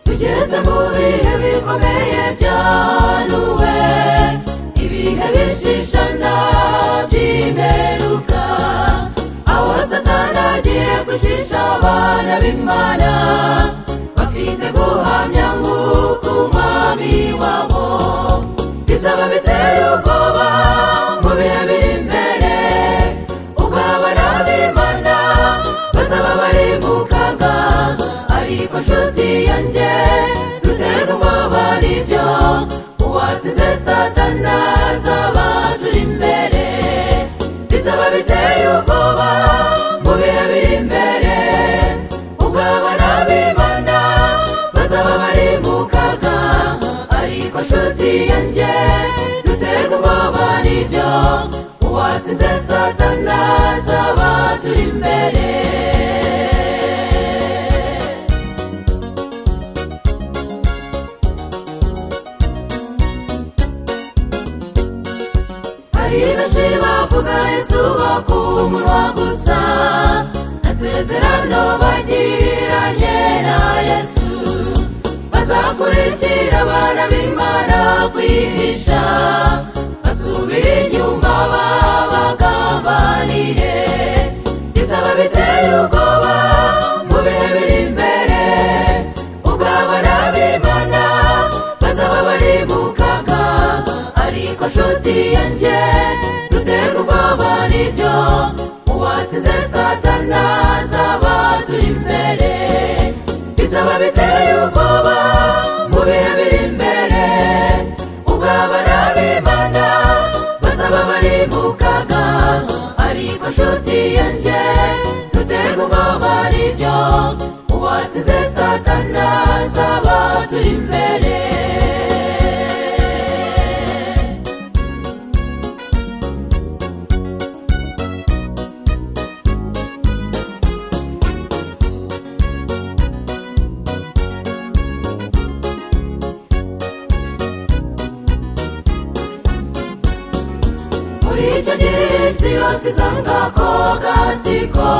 tugeze mu bihe bikomeye byanuwe ibihe bishishana by'imperuka aho satani agiye kwicisha abana b'imana bafite guhamya nk'uko umwami wabo bizaba biteye ubwoba mu bihe biri imbere ubwo abana b'imana bazaba bari mu kaga ariko nshuti yanjye duterwa ubwoba n'ibyo uwazize satana zaba turi imbere bizaba biteye ubwoba mu bihe biri imbere ubwo abana b'imana bazaba bari mu kaga ariko nshuti yanjye duterwa ubwoba n'ibyo uwatsinze satana zaba turi imbere hari benshi bavuga yesu ku munwa gusa nasezerano bagiranye na yesu bazakurikira abana b'imana kwihisha basubire inyuma babagambanire bizaba biteye ubwoba mu bihe biri imbere ubwo abana b'imana bazaba bari mu kaga ariko nshuti yanjye duterwa ubwoba n'ibyo uwatsinze satana zaba turi imbere bizaba biteye ubwoba mu bihe biri imbere ubwo abana b'imana bazaba bari mu kaga ariko nshuti yanjye duterwa ubwoba n'ibyo uwatsinze satana zaba turi imbere muri icyo gihe isi yose izanga ko gatsiko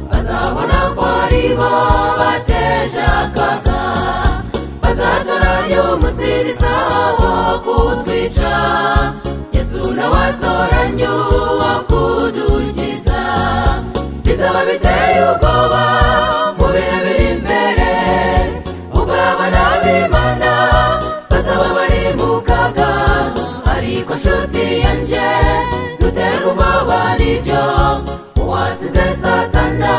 bazabona ko ari bo bateje akaga bazatoranya umusirisa wo kutwica yesu nawe atoranya uwakudukiza bizaba biteye ubwoba mu bihe biri imbere ubwo abana b'imana bazaba bari mu kaga ariko nshuti yanjye dutera ubwoba n'ibyo uwatsinze satana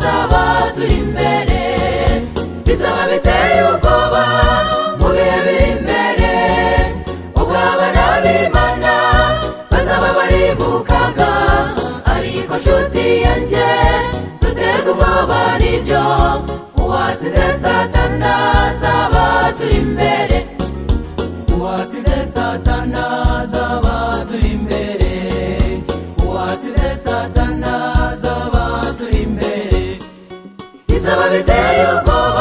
zaba turi imbere bizaba biteye ubwoba mu bihe biri imbere ubwo abana b'imana bazaba bari mu kaga ariko nshuti yanjye duterwa ubwoba n'ibyo uwatsinze satana zaba turi imbere uwatsinze satana zaba turi imbere uwatsinze satana zaba turi imbere bizaba biteye ubwoba